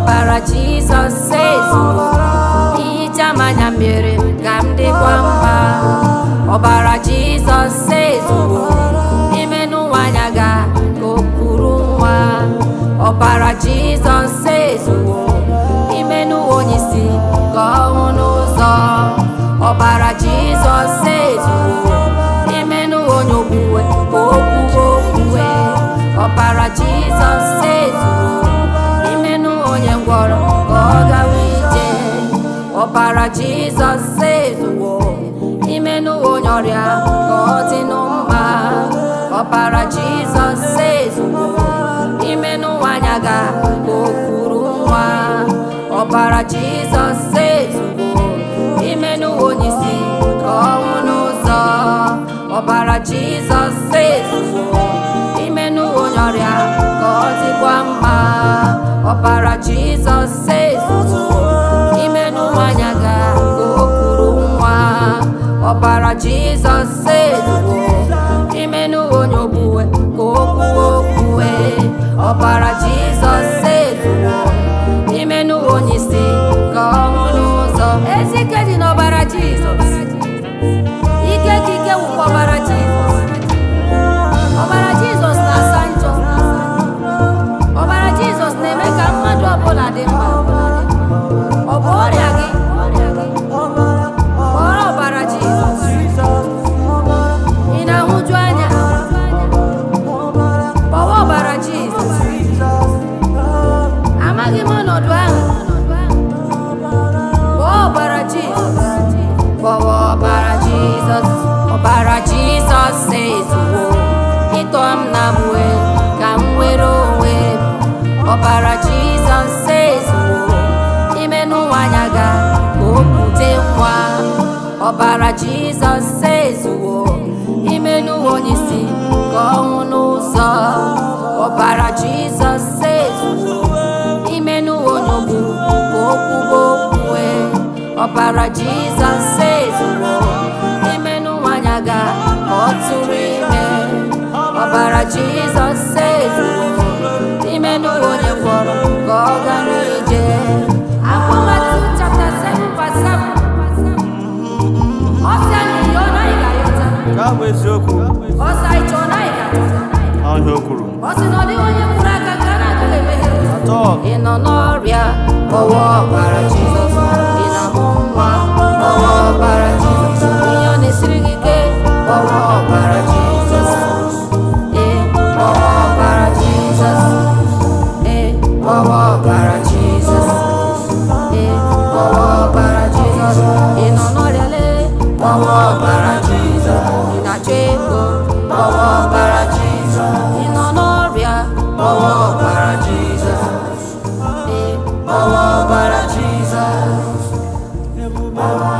ọbara jizọs ezuwo ihicha m anya mere ka m dịkwa mma ọbara jizọs ezuwo ime n'ụwa anya ga ka o kwuru nwa ọbara jizọs ezuwo ime n'ụwa onye isi ka ọ hụ n'ụzọ ọbara jizọs ezuwo ime n'ụwa onye okwuwe ka o kwuwe okwuwe ọbara jizọs ezuwo ime n'ụwa onye ngwọrọ ka ọ gawa ije ọbara jizọs ezuwo ime n'ụwa onye ọrịa ka ọ dị n'mma ọbara jizọs ezuwo ime n'ụwa anya ga ka o kwuru nwa ọbara jizọs ezuwo ime n'ụwa onye isi ka ọ hụ n'ụzọ ọbara jizọs ezuwo ime n'ụwa onye ọrịa ka ọ dịkwa mma ọbara jizọs ezuwo ime n'ụwa anya ga ka o kwuru nwa ọbara jizọs ezuwo ime n'ụwa onye ogbuwe ka o kwuwe okwuwe ọbara jizọs ezuwo ime n'ụwa onye isi ka ọ hụ n'ụzọ ezi ike dị n'ọbara jizọs ike ka ike wụkwa ọbara jizọs ọbara jizọs na-asa njọ ọbara jizọs na-eme ka mmadụ ọbụla dị mma ọ bụ ọrịa gị kpọrọ ọbara jizọs ị na-ahụju anya kpọwa ọbara jizọs amaghị m ọnọdụ ahụ kpọọ ọbara jizọs kpọwa ọbara jizọs ọbara jizọs ezuwo ịtọ m na mwe ka m nwere onwe m ọbara jizọs ezuwo ime n'ụwa anya ga ka o bute nwa ọbara jizọs ezuwo ime n'ụwa onye isi ka ọ hụ n'ụzọ ọbara jizọs ezuwo ime n'ụwa onye ogbu ka o kwuwe okwuwe ọbara jizọs ezuwo ime n'ụwa anya ga ka ọ tụrụ ime ọbara jizọs ezuwo ime n'ụwa onye gwọrọ ka ọ gara ije Akwụkwọ Matiu chapter 7 verse 7 ọ sị anyị yọọ na anyị ga-ayọta Nke a bụ eziokwu ọ sị anyị chọọ na anyị ga-achọta ọhịa o kwuru ọ sị na ọ dịghị onye kwuru aka ka a na-agaghị emeghere ụzọ atọ ị nọ n'ọrịa kpọwa ọbara jizọs ị na-amụ nwa kpọwa ọbara jizọs ihe ọ na-esiri gị ike kpọwa ọbara jizọs ee kpọwa ọbara jizọs ee kpọwa ọbara jizọs ee kpọwa ọbara jizọs ị nọ n'ọrịa lee kpọwa ọbara jizọs ị na-achọ ego kpọwa ọbara jizọs ị nọ n'ọrịa kpọwa ọbara jizọs ee kpọwa ọbara jizọs